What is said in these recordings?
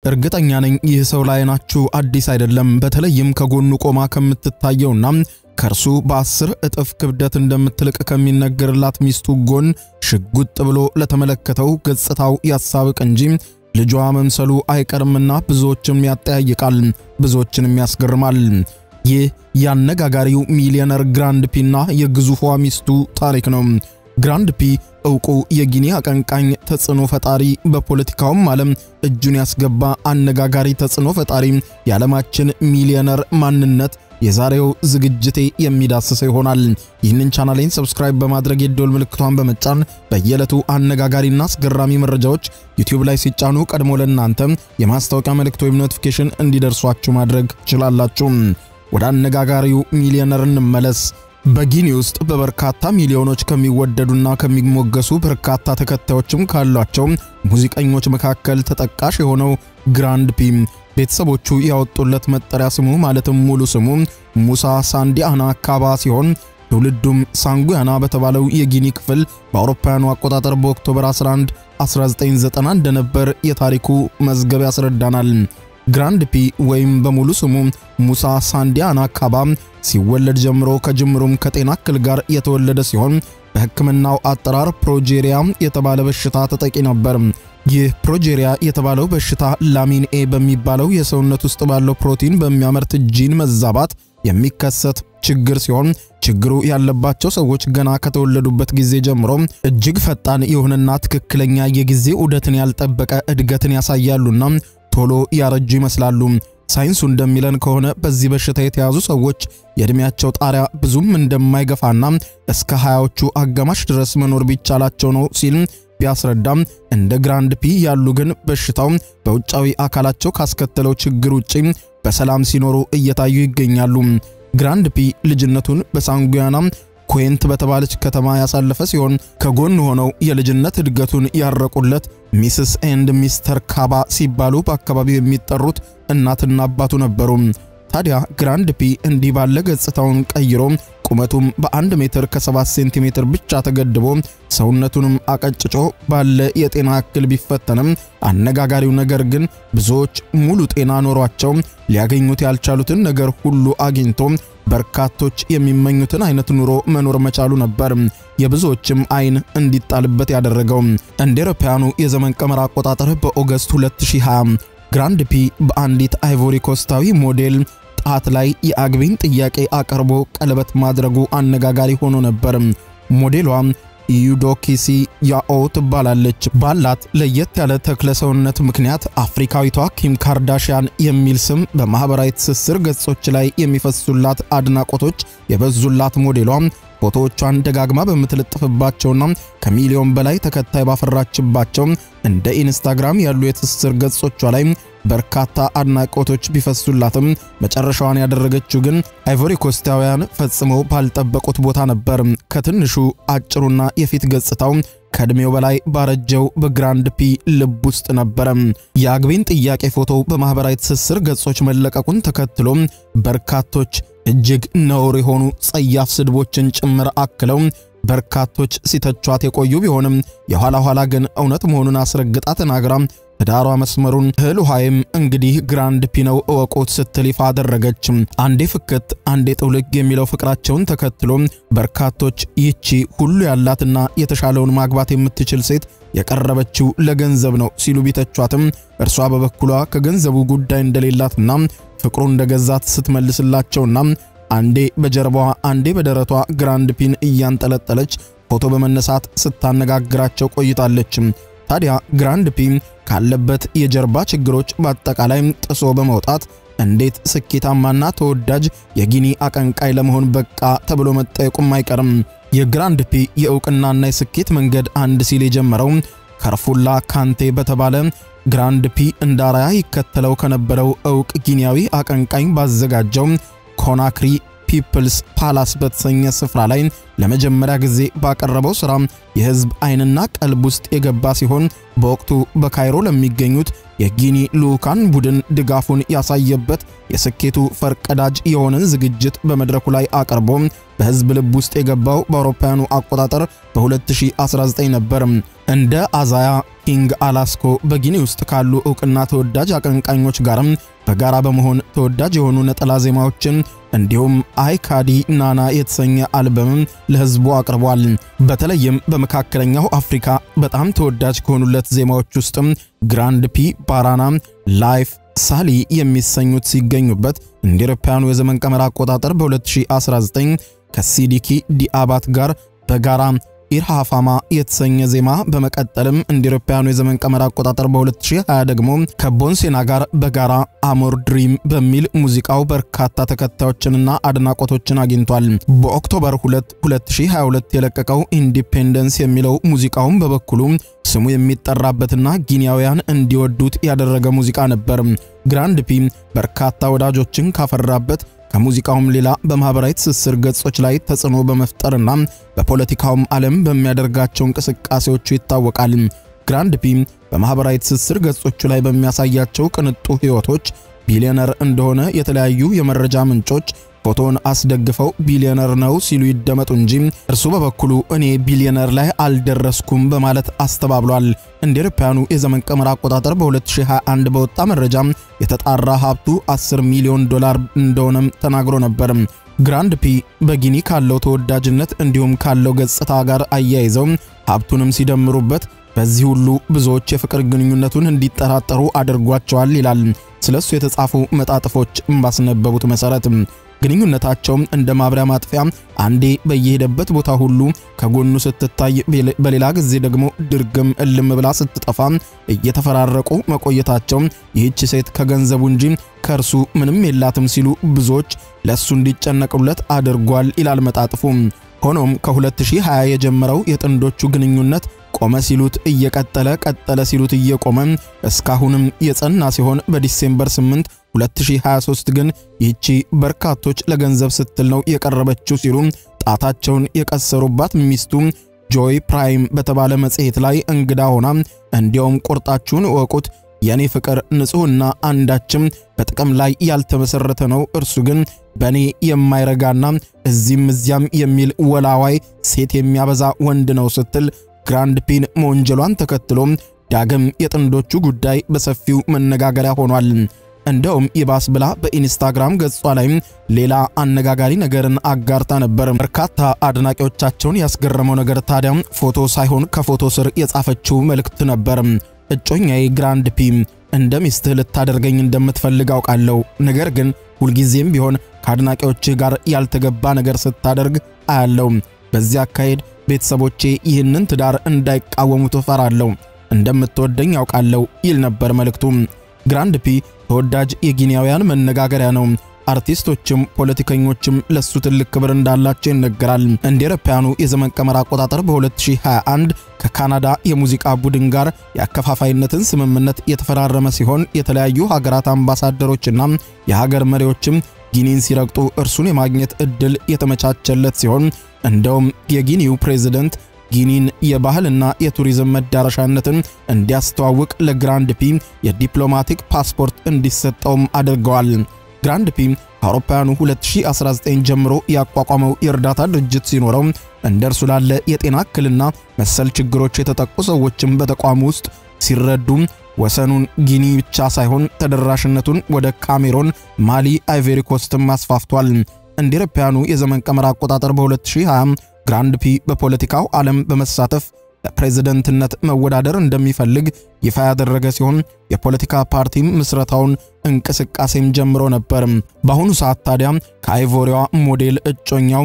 እርግጠኛ ነኝ ይህ ሰው ለዓይናችሁ አዲስ አይደለም። በተለይም ከጎኑ ቆማ ከምትታየውና ከእርሱ በአስር እጥፍ ክብደት እንደምትልቅ ከሚነገርላት ሚስቱ ጎን ሽጉጥ ብሎ ለተመለከተው ገጽታው ያሳብቅ እንጂ ልጇ መምሰሉ አይቀርምና ብዙዎችም ያጠያይቃል፣ ብዙዎችንም ያስገርማል። ይህ የአነጋጋሪው ሚሊዮነር ግራንድ ፒና የግዙፏ ሚስቱ ታሪክ ነው። ግራንድ ፒ እውቁ የጊኒ አቀንቃኝ ተጽዕኖ ፈጣሪ፣ በፖለቲካውም ዓለም እጁን ያስገባ አነጋጋሪ ተጽዕኖ ፈጣሪ፣ የዓለማችን ሚሊዮነር ማንነት የዛሬው ዝግጅቴ የሚዳስሰው ይሆናል። ይህንን ቻናሌን ሰብስክራይብ በማድረግ የደወል ምልክቷን በመጫን በየዕለቱ አነጋጋሪና አስገራሚ መረጃዎች ዩቲዩብ ላይ ሲጫኑ ቀድሞ ለእናንተ የማስታወቂያ መልእክት ወይም ኖቲፊኬሽን እንዲደርሷችሁ ማድረግ ትችላላችሁ። ወደ አነጋጋሪው ሚሊዮነር እንመለስ። በጊኒ ውስጥ በበርካታ ሚሊዮኖች ከሚወደዱና ከሚሞገሱ በርካታ ተከታዮችም ካሏቸው ሙዚቀኞች መካከል ተጠቃሽ የሆነው ግራንድ ፒ ቤተሰቦቹ ያወጡለት መጠሪያ ስሙ ማለትም ሙሉ ስሙ ሙሳ ሳንዲያና ካባ ሲሆን ትውልዱም ሳንጉያና በተባለው የጊኒ ክፍል በአውሮፓውያኑ አቆጣጠር በኦክቶበር 11 1990 እንደነበር የታሪኩ መዝገብ ያስረዳናል። ግራንድ ፒ ወይም በሙሉ ስሙ ሙሳ ሳንዲያና ካባ ሲወለድ ጀምሮ ከጅምሩም ከጤና እክል ጋር የተወለደ ሲሆን በሕክምናው አጠራር ፕሮጄሪያ የተባለ በሽታ ተጠቂ ነበር። ይህ ፕሮጄሪያ የተባለው በሽታ ላሚን ኤ በሚባለው የሰውነት ውስጥ ባለው ፕሮቲን በሚያመርት ጂን መዛባት የሚከሰት ችግር ሲሆን ችግሩ ያለባቸው ሰዎች ገና ከተወለዱበት ጊዜ ጀምሮ እጅግ ፈጣን የሆነና ትክክለኛ የጊዜ ዑደትን ያልጠበቀ እድገትን ያሳያሉና ቶሎ ያረጁ ይመስላሉ። ሳይንሱ እንደሚለን ከሆነ በዚህ በሽታ የተያዙ ሰዎች የዕድሜያቸው ጣሪያ ብዙም እንደማይገፋና እስከ ሃያዎቹ አጋማሽ ድረስ መኖር ቢቻላቸው ነው ሲል ቢያስረዳም እንደ ግራንድ ፒ ያሉ ግን በሽታው በውጫዊ አካላቸው ካስከተለው ችግር ውጪ በሰላም ሲኖሩ እየታዩ ይገኛሉ። ግራንድ ፒ ልጅነቱን በሳንጉያና ኩዌንት በተባለች ከተማ ያሳለፈ ሲሆን ከጎን ሆነው የልጅነት እድገቱን ያረቁለት ሚስስ ኤንድ ሚስተር ካባ ሲባሉ በአካባቢው የሚጠሩት እናትና አባቱ ነበሩ። ታዲያ ግራንድ ፒ እንዲህ ባለ ገጽታውን ቀይሮ ቁመቱም በአንድ ሜትር ከ7 ሴንቲሜትር ብቻ ተገድቦ ሰውነቱንም አቀጭጮ ባለ የጤና እክል ቢፈተንም አነጋጋሪው ነገር ግን ብዙዎች ሙሉ ጤና ኖሯቸው ሊያገኙት ያልቻሉትን ነገር ሁሉ አግኝቶ በርካቶች የሚመኙትን አይነት ኑሮ መኖር መቻሉ ነበር የብዙዎችም አይን እንዲጣልበት ያደረገው። እንደ አውሮፓውያኑ የዘመን ቀመር አቆጣጠር በኦገስት 2020 ግራንድ ፒ በአንዲት አይቮሪ ኮስታዊ ሞዴል ጣት ላይ የአግቢን ጥያቄ አቅርቦ ቀለበት ማድረጉ አነጋጋሪ ሆኖ ነበር። ሞዴሏ ዩዶኪሲ ያኦ ትባላለች። ባላት ለየት ያለ ተክለ ሰውነት ምክንያት አፍሪካዊቷ ኪም ካርዳሽያን የሚል ስም በማኅበራዊ ትስስር ገጾች ላይ የሚፈሱላት አድናቆቶች የበዙላት ሞዴሏ ፎቶዎቿን ደጋግማ በምትለጥፍባቸውና ከሚሊዮን በላይ ተከታይ ባፈራችባቸው እንደ ኢንስታግራም ያሉ የትስስር ገጾቿ ላይ በርካታ አድናቆቶች ቢፈሱላትም መጨረሻዋን ያደረገችው ግን አይቮሪ ኮስታውያን ፈጽመው ባልጠበቁት ቦታ ነበር። ከትንሹ አጭሩና የፊት ገጽታው ከዕድሜው በላይ ባረጀው በግራንድ ፒ ልብ ውስጥ ነበረ። የአግቢን ጥያቄ ፎቶ በማኅበራዊ ትስስር ገጾች መለቀቁን ተከትሎ በርካቶች እጅግ ነውር የሆኑ ጸያፍ ስድቦችን ጭምር አክለው በርካቶች ሲተቿት የቆዩ ቢሆንም የኋላ ኋላ ግን እውነት መሆኑን አስረግጣ ተናግራ ትዳሯ መስመሩን እህል ውሃይም እንግዲህ ግራንድ ፒ ነው እወቁት ስትል ይፋ አደረገች። አንዴ ፍክት አንዴ ጥውልግ የሚለው ፍቅራቸውን ተከትሎ በርካቶች ይቺ ሁሉ ያላትና የተሻለውን ማግባት የምትችል ሴት የቀረበችው ለገንዘብ ነው ሲሉ ቢተቿትም እርሷ በበኩሏ ከገንዘቡ ጉዳይ እንደሌላትና ፍቅሩ እንደገዛት ስትመልስላቸውና አንዴ በጀርባዋ አንዴ በደረቷ ግራንድ ፒን እያንጠለጠለች ፎቶ በመነሳት ስታነጋግራቸው ቆይታለች። ታዲያ ግራንድ ፒ ካለበት የጀርባ ችግሮች በአጠቃላይ ጥሶ በመውጣት እንዴት ስኬታማና ተወዳጅ የጊኒ አቀንቃይ ለመሆን በቃ ተብሎ መጠየቁም አይቀርም። የግራንድ ፒ የእውቅናና የስኬት መንገድ አንድ ሲል የጀመረው ከርፉላ ካንቴ በተባለ ግራንድ ፒ እንዳራያ ይከተለው ከነበረው እውቅ ጊኒያዊ አቀንቃኝ ባዘጋጀው ኮናክሪ ፒፕልስ ፓላስ በተሰኘ ስፍራ ላይ ለመጀመሪያ ጊዜ ባቀረበው ሥራ የሕዝብ ዓይንና ቀልብ ውስጥ የገባ ሲሆን በወቅቱ በካይሮ ለሚገኙት የጊኒ ልዑካን ቡድን ድጋፉን ያሳየበት የስኬቱ ፈርቀዳጅ የሆነን ዝግጅት በመድረኩ ላይ አቅርቦ በሕዝብ ልብ ውስጥ የገባው በአውሮፓውያኑ አቆጣጠር በ2019 ነበር። እንደ አዛያ ኪንግ አላስኮ በጊኒ ውስጥ ካሉ ዕውቅና ተወዳጅ አቀንቃኞች ጋርም በጋራ በመሆን ተወዳጅ የሆኑ ነጠላ ዜማዎችን እንዲሁም አይካዲ ናና የተሰኘ አልበምም ለሕዝቡ አቅርቧል። በተለይም በመካከለኛው አፍሪካ በጣም ተወዳጅ ከሆኑለት ዜማዎች ውስጥም ግራንድ ፒ ባራና፣ ላይፍ፣ ሳሊ የሚሰኙት ሲገኙበት እንደ አውሮፓውያኑ የዘመን ቀመር አቆጣጠር በ2019 ከሲዲኪ ዲአባት ጋር በጋራ ኢርሃፋማ የተሰኘ ዜማ በመቀጠልም እንደ አውሮፓውያኑ የዘመን ቀመር አቆጣጠር በ2020 ደግሞ ከቦንሴና ጋር በጋራ አሞር ድሪም በሚል ሙዚቃው በርካታ ተከታዮችንና አድናቆቶችን አግኝቷል። በኦክቶበር 2 2022 የለቀቀው ኢንዲፔንደንስ የሚለው ሙዚቃውም በበኩሉ ስሙ የሚጠራበትና ጊኒያውያን እንዲወዱት ያደረገ ሙዚቃ ነበር። ግራንድ ፒ በርካታ ወዳጆችን ካፈራበት ከሙዚቃውም ሌላ በማኅበራዊ ትስስር ገጾች ላይ ተጽዕኖ በመፍጠርና በፖለቲካውም ዓለም በሚያደርጋቸው እንቅስቃሴዎቹ ይታወቃል። ግራንድ ፒ በማኅበራዊ ትስስር ገጾቹ ላይ በሚያሳያቸው ቅንጡ ሕይወቶች ቢሊዮነር እንደሆነ የተለያዩ የመረጃ ምንጮች ፎቶን አስደግፈው ቢሊዮነር ነው ሲሉ ይደመጡ እንጂ እርሱ በበኩሉ እኔ ቢሊዮነር ላይ አልደረስኩም በማለት አስተባብሏል። እንደ አውሮፓውያኑ የዘመን ቀመር አቆጣጠር በ2021 በወጣ መረጃ የተጣራ ሀብቱ 10 ሚሊዮን ዶላር እንደሆነም ተናግሮ ነበር። ግራንድ ፒ በጊኒ ካለው ተወዳጅነት እንዲሁም ካለው ገጽታ ጋር አያይዘው ሀብቱንም ሲደምሩበት በዚህ ሁሉ ብዙዎች የፍቅር ግንኙነቱን እንዲጠራጠሩ አድርጓቸዋል ይላል። ስለሱ የተጻፉ መጣጥፎች ባስነበቡት መሠረት ግንኙነታቸውም እንደ ማብሪያ ማጥፊያ አንዴ በየሄደበት ቦታ ሁሉ ከጎኑ ስትታይ፣ በሌላ ጊዜ ደግሞ ድርግም እልም ብላ ስትጠፋ እየተፈራረቁ መቆየታቸው ይህች ሴት ከገንዘቡ እንጂ ከእርሱ ምንም የላትም ሲሉ ብዙዎች ለእሱ እንዲጨነቁለት አድርጓል ይላል መጣጥፉ። ሆኖም ከ2020 የጀመረው የጥንዶቹ ግንኙነት ቆመ ሲሉት እየቀጠለ ቀጠለ ሲሉት እየቆመ እስካሁንም የጸና ሲሆን በዲሴምበር 8 2023 ግን ይህቺ በርካቶች ለገንዘብ ስትል ነው የቀረበችው ሲሉ ጣታቸውን የቀሰሩባት ሚስቱ ጆይ ፕራይም በተባለ መጽሔት ላይ እንግዳ ሆና እንዲያውም ቁርጣችሁን እወቁት የኔ ፍቅር ንጹሕና አንዳችም በጥቅም ላይ ያልተመሰረተ ነው። እርሱ ግን በእኔ የማይረጋና እዚህም እዚያም የሚል ወላዋይ ሴት የሚያበዛ ወንድ ነው ስትል ግራንድ ፒን መወንጀሏን ተከትሎ ዳግም የጥንዶቹ ጉዳይ በሰፊው መነጋገሪያ ሆኗል። እንደውም ይባስ ብላ በኢንስታግራም ገጿ ላይም ሌላ አነጋጋሪ ነገርን አጋርታ ነበር። በርካታ አድናቂዎቻቸውን ያስገረመው ነገር ታዲያ ፎቶ ሳይሆን ከፎቶ ስር የጻፈችው መልእክት ነበር። እጮኛዬ ግራንድ ፒ እንደ ሚስትህ ልታደርገኝ እንደምትፈልግ አውቃለሁ። ነገር ግን ሁልጊዜም ቢሆን ከአድናቂዎችህ ጋር ያልተገባ ነገር ስታደርግ አያለው። በዚህ አካሄድ ቤተሰቦቼ ይህንን ትዳር እንዳይቃወሙ ትፈራለሁ። እንደምትወደኝ ያውቃለሁ ይል ነበር መልእክቱ። ግራንድ ፒ ተወዳጅ የጊኒያውያን መነጋገሪያ ነው። አርቲስቶችም ፖለቲከኞችም ለሱ ትልቅ ክብር እንዳላቸው ይነገራል። እንደ አውሮፓውያኑ የዘመን ቀመር አቆጣጠር በ2021 ከካናዳ የሙዚቃ ቡድን ጋር የአከፋፋይነትን ስምምነት የተፈራረመ ሲሆን የተለያዩ ሀገራት አምባሳደሮችና የሀገር መሪዎችም ጊኒን ሲረግጡ እርሱን የማግኘት እድል የተመቻቸለት ሲሆን እንደውም የጊኒው ፕሬዝደንት ጊኒን የባህልና የቱሪዝም መዳረሻነትን እንዲያስተዋውቅ ለግራንድ ፒ የዲፕሎማቲክ ፓስፖርት እንዲሰጠውም አድርገዋል። ግራንድ ፒ ከአውሮፓውያኑ 2019 ጀምሮ ያቋቋመው የእርዳታ ድርጅት ሲኖረው እንደ እርሱ ላለ የጤና እክልና መሰል ችግሮች የተጠቁ ሰዎችም በተቋሙ ውስጥ ሲረዱ ወሰኑን ጊኒ ብቻ ሳይሆን ተደራሽነቱን ወደ ካሜሮን፣ ማሊ፣ አይቬሪ ኮስትም አስፋፍቷል። እንደ አውሮፓውያኑ የዘመን ቀመር አቆጣጠር በ2020 ግራንድ ፒ በፖለቲካው ዓለም በመሳተፍ ለፕሬዝደንትነት መወዳደር እንደሚፈልግ ይፋ ያደረገ ሲሆን የፖለቲካ ፓርቲም ምስረታውን እንቅስቃሴም ጀምሮ ነበር። በአሁኑ ሰዓት ታዲያ ከአይቮሪዋ ሞዴል እጮኛው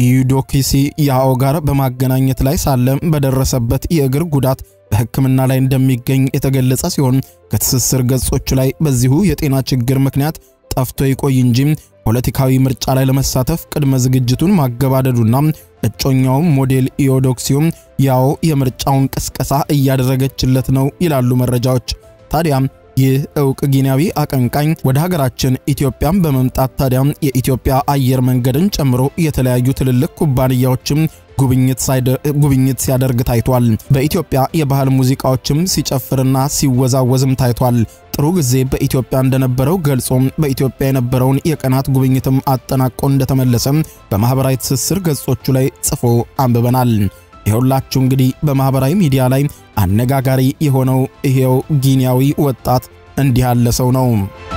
ኢዩዶኪሲ ያኦ ጋር በማገናኘት ላይ ሳለ በደረሰበት የእግር ጉዳት በሕክምና ላይ እንደሚገኝ የተገለጸ ሲሆን ከትስስር ገጾቹ ላይ በዚሁ የጤና ችግር ምክንያት ጠፍቶ ይቆይ እንጂ ፖለቲካዊ ምርጫ ላይ ለመሳተፍ ቅድመ ዝግጅቱን ማገባደዱና እጮኛውም ሞዴል ኢዮዶክሲዮም ያው የምርጫውን ቅስቀሳ እያደረገችለት ነው ይላሉ መረጃዎች። ታዲያ ይህ እውቅ ጊኒያዊ አቀንቃኝ ወደ ሀገራችን ኢትዮጵያን በመምጣት ታዲያ የኢትዮጵያ አየር መንገድን ጨምሮ የተለያዩ ትልልቅ ኩባንያዎችም ጉብኝት ሲያደርግ ታይቷል። በኢትዮጵያ የባህል ሙዚቃዎችም ሲጨፍርና ሲወዛወዝም ታይቷል። ጥሩ ጊዜ በኢትዮጵያ እንደነበረው ገልጾም በኢትዮጵያ የነበረውን የቀናት ጉብኝትም አጠናቆ እንደተመለሰም በማኅበራዊ ትስስር ገጾቹ ላይ ጽፎ አንብበናል። ይኸውላችሁ እንግዲህ በማኅበራዊ ሚዲያ ላይ አነጋጋሪ የሆነው ይሄው ጊኒያዊ ወጣት እንዲህ ያለ ሰው ነው።